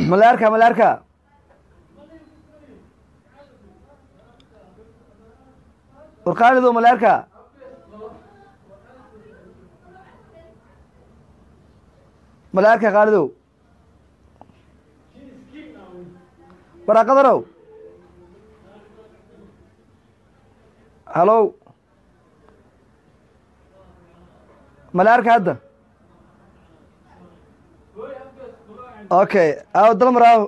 malaarka malaarka war qaalidow malaarka malaarka qaalidow waraaqadarow halow malaarka hadda okay aw dalmar aw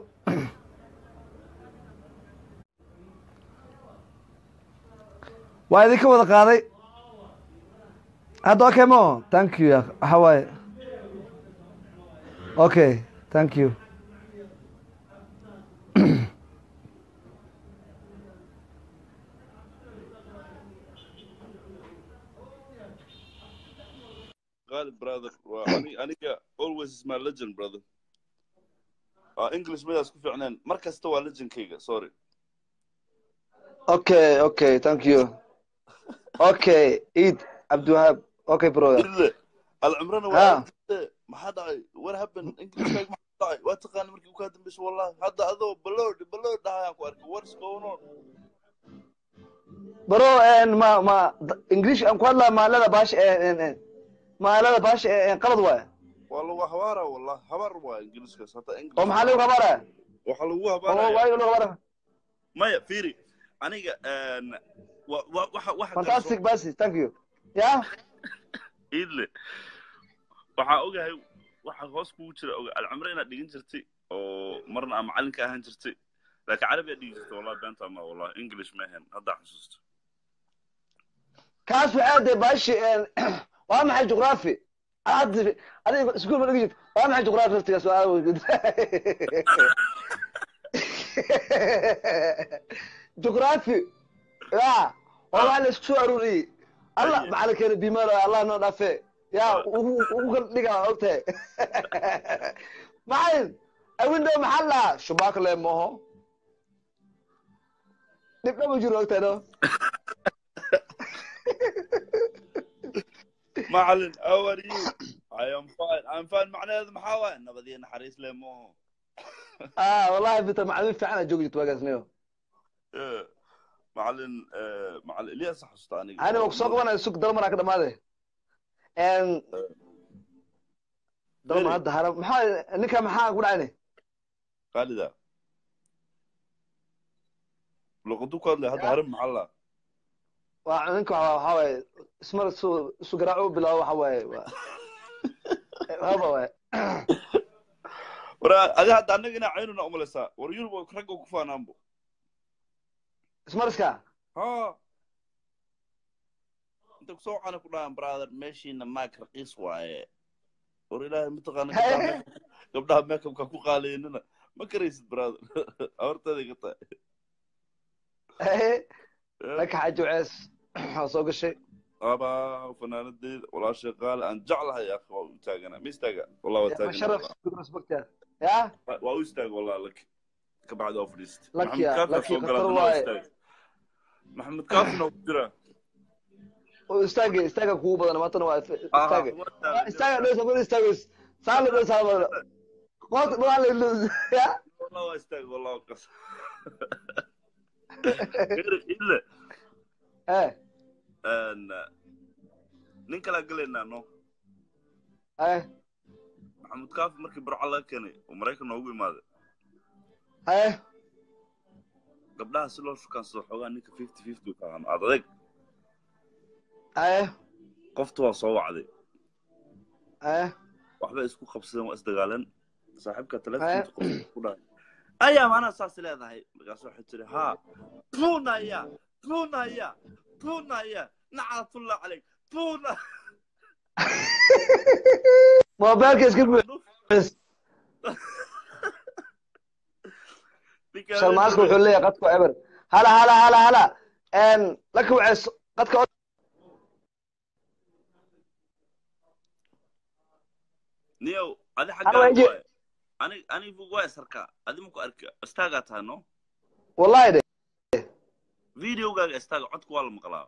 waa idinka wada qaaday hadda okay mo thank you ya waxa waaye okay thank you Ghalib, brother. Waa ani- aniga always is my legend, brother. Uh, English midaas ku fiicneen. Mar kasta waa legendkayga, sorry. okay okay thank you okay eid cabdiwahaab okay brother Ille, alcumrana Ha. waa arkayse. maxaa dhacay what happened englishkaaga maxaa dhacay waa taqaana markii ukaa dambaysa wallahi hadda adoo balood balood dhahayaan ku arkay what's going on bro en ma ma english aan ku hadlaa maalada baasha ee maalada baasha ee qalad waay waa lagu habaara wallahi habaar waa ingiliiskaas hadda english oo maxaa lagu habaaraya waxaa lagu oo habaaraya waayo lagu habaaraya maya fiiri aniga een, wa- wa- waxa waxa kale fantastic basi thank you ya idle waxaa ogahay waxa hoos kugu jira oga alcumre inaad dhigin jirtay oo marna aa macalin ka ahaan jirtay laakiin carabi aad dhigi jirtay wallahi beenta ma wallahi english ma ahayn haddaa xusuusto kaas waxaa dee baashi waa maxay juqraafi hadda adiga iskuul ma dhigi jirta waa maxay juqraafi laftigaas waa juqraafi ya oo waa la isku soo aruuriyey allah macalinkeena bimaalo allah noo dhaafe ya ugu ugu kala dhigaa ogtahay macalin awindo maxaa lahaa shubaaka le moho dhibdha ma jiro ogtahay no macalin how are you i am fine i'm fine macnaheedu maxaa waaye nabadiyo naxariis le mooho ah wallahi bita macalimiin fiican aa joogi jirta waagaas niyo Eh, macalin eh, macalin ilyas xasuusta aniga ani waa kusoo qabanaya sug dalmaraa ka dhamaade dalmar hadda hara maxaa ninka maxaa ku dhacayne khaalida luqadu ku hadlay hadda harin maxaa la waa ninka waxa waxa waaye ismar isu isu garaaco u bilaabo waxa waaye waa haba waaye war adi hadda annaga inaa caynuna umalaysaa war yurub ragga ku faanaanbo ismariska ha inta kusoo wacana ku dhahan brother meeshiina maak raqiis waaye war ilaahay mataqaana gabdhaha make- gabdhaha makeupka ku qaaleynina ma karaysid brother horteeda ka tahay ninka xaji wacees waa soo gashay aba fanaanadeeda walaashay qaale aan jeclahay akhi waa u taagana ma istaaga wallah waa taagana sharaf respecta ya waa u istaaga wallah laki ka bacdi waa fadhiist Lucky ah, maxamed lucky, kaafina soo khatar galaa waaye. istaaga maxamed kaafina ku jira oo istaaga istaaga kugu badan maantana waa istaaga waa taagan. istaaga dhows ama istaagos saala dhows haba qoot waa la dhows ya والله واستاق والله وقص الا eh ان nin kala galaynaa no eh maxamed kaafi markii burca laga keenay oo maraykan noogu imaaday eh gabdhaha si loo shukaansado xoogaa ninka fifty fifty ka ahaan aad adeeg eh qofta waa soo wacday eh waxbay isku qabsadeen waa isdagaaleen saaxiibka telefonka qofka ku dhahay ayaa maanaa saas leedahay markaas waxay tiri haa tuunaya tuunaya tuunaya nacatullah caleyk tuuna mobilka iska guuxis sharmaaska wuxuu leeyahay qadka eber hala hala hala hala en laka wacees qadka niyow adi Ana waa xaggaa inji- waaye ani anigu waa isarkaa adi maku arka istaagaa tahay no wallahi de videogaaga istaaga codka waa la maqlaa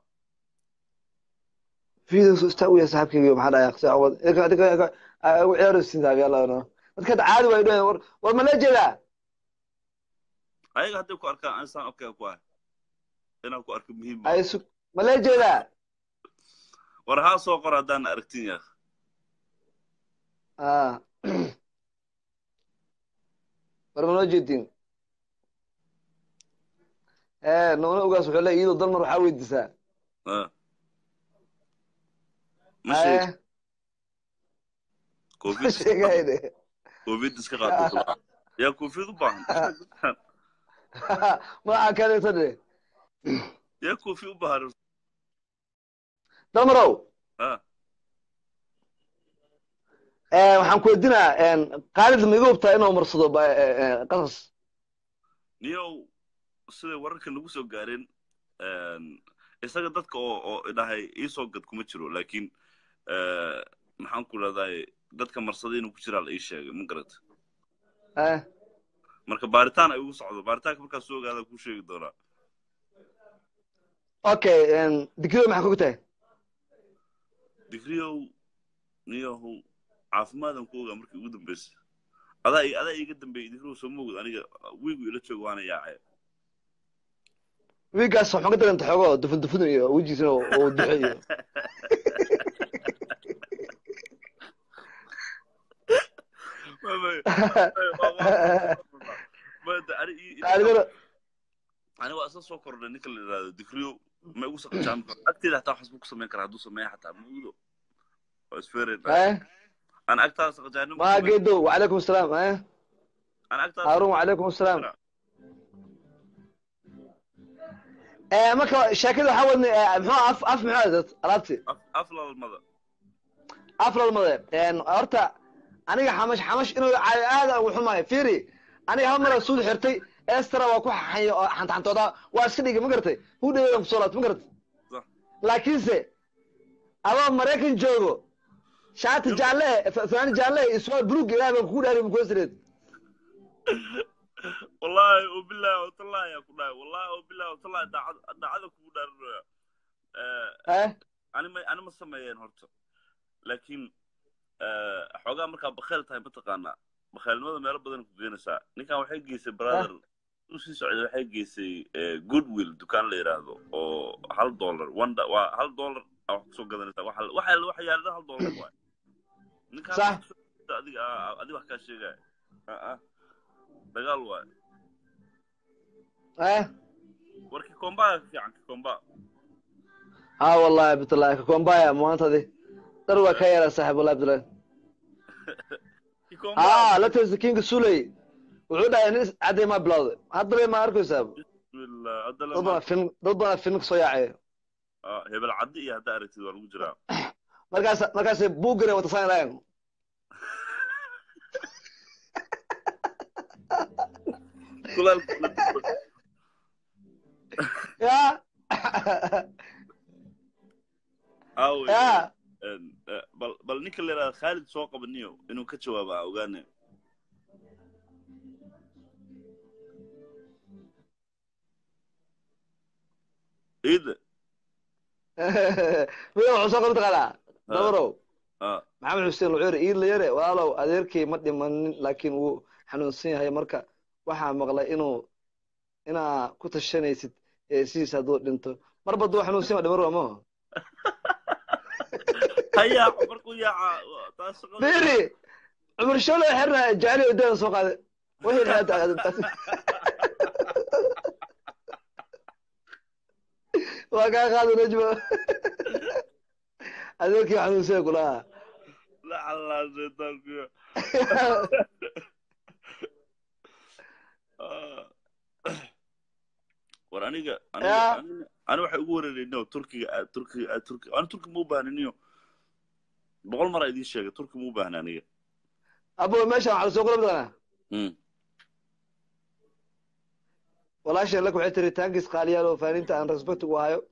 videos istaa u yahay saaxiibkayga maxaa dhahay aqsi awad idinka idinka ugu ciyaaro siin daabi allah no dadka caadi way dhahay war war ma la jeedaa ayaga hadday ku arkaan ansaan okay ku ah inaan ku arko muhiim ay su ma lee jeedaa war haa soo qor haddaan aragtin yaa ah war ma noo jeedin ee noona ogaas wuxuu leeyahay iyadoo dalmar waxaa weydiisaa ma sheeg Eh, covid ma sheegayne covid iska qaado yaa covid u baahan magaca kaleeto dhe yaa covid u baahan dalmarow ah Eh, waxaan ku weydiinaa qaalid ma iga hubtaa inuu marsado ba- eh, eh, qasas niyow siday wararka lagu soo gaareen isaga dadka oo oo idhahay iisoo gad kuma jiro laakiin maxaan ku rahdaay dadka marsaday inuu ku jiraa la ii sheegay ma garata Eh, marka baaritaan ay ugu socdo baaritaanka markaa soo ogaada kuu sheegi doonaa okay digrido maxaa kugu tahay digriyow niyahow caafimaadan ku ogaa markii ugu dambaysa adaa i- adaa iiga dambeeyey digriyow soo moogod aniga wiigu ila jooga waana yaacay wiigaas waxaan ka daranta xoogo dufun dufun iyo wejigiisana oo oo duxe iyo qaalidana ani waa isla soo kordhay ninka la yidhahdo digriyo ma igu saqajaan agteeda hataa waxas buu ku samayn karaa hadduu sameeya xataa muudo waa isfereen eh an agtaada saqajaanin ma geedo wacalaykum asalaam eh an agtaada haarun wacalaykum asalaam Eh, marka sheekada waxaa wadnay eh, muxuu af af muxuu ahayd alaabti af lalmada af lalmade horta aniga xamash xamash inuu caayo aad aan ugu xumahay fiiri aniga hal mara suud xirtay estara waa ku xaxayo oo xantaxantooda waa iska dhigay ma garatay hudhaweedan kusoo laabtay ma garatay Sax. laakiinse adoo maraykan joogo shaati jaalle fa- fanaani jaalle iyo suwaal buluug ilaah baan kugu dhaariy mukuwasireed wallahi wabillahi watallahi yaa ku dhahay wallahi wabillahi watallahi daacad daacada kugu dhaarinaya eh ani ma ani ma sameeyeen horta laakiin xoogaa markaa bakhayl tahay mataqaanaa bakhaylnimada meelo badan ku geenaysaa ninkan waxay geysay brother u sii socday waxay geysay goodwill dukaan la yidhaahdo oo hal dollar one da- waa hal dollar aa wax kusoo gadanaysaa waxa waxa waxa yaalada hal dollar waay ninkaan Sax. adiga adiga wax kaa sheegaya Ah, ah. dagaal waay eh war kikombaga ka fiican kikomba ha wallahi abdullahi kakombaya maantadi dar waa ka yaraa saaxib wallahi abdullahi kikomba ah latas kinga suley wuxuu dhahay nin cadday maa bilowday haddaba ma arkaysaa bismillah hadda dad lama badan film dad badan film ka soo yaacaya Ah, hebel caddi iyo haddaa aragtid waa lagu jiraa markaas markaasay buugare wata saynayaan ya aawey ya bal bal ninka la yidhahda khaalid soo qabaniyo inuu ka jawaaba a ogaane ciida wiil wuxuu soo qabta qalaa dabarow ah maxamed xuseen luceyre iidla yare walaalow adeerkay ma dhimanin laakiin wuu xanuunsan yahay marka waxaa maqlay inuu inaa ku tashanaysid ee sidiis hadduu dhinto marba hadduu xanuunsan yahay dhimar waa maho ha yaaco markuu yaaca taas shaqada beri cumar shole xirna jacli odaan soo qaaday wixii dhexda waa kaa qaada najmo adeerkii xanuunsan kulaha lacalaa shaytaankuyo war aniga aniga Ya. aniga- ani waxay ugu wareereyno turkiga aad turkiga aad turki ani turki ma u bahniniyo boqol mar aa idiin sheegay turki ma u baahna aniga abo meeshan waxaa lasoo qola mataqaanaa Mm. walaashan lak waxay tiri taankiis qaaliyaal oo faaninta aan respect ugu hayo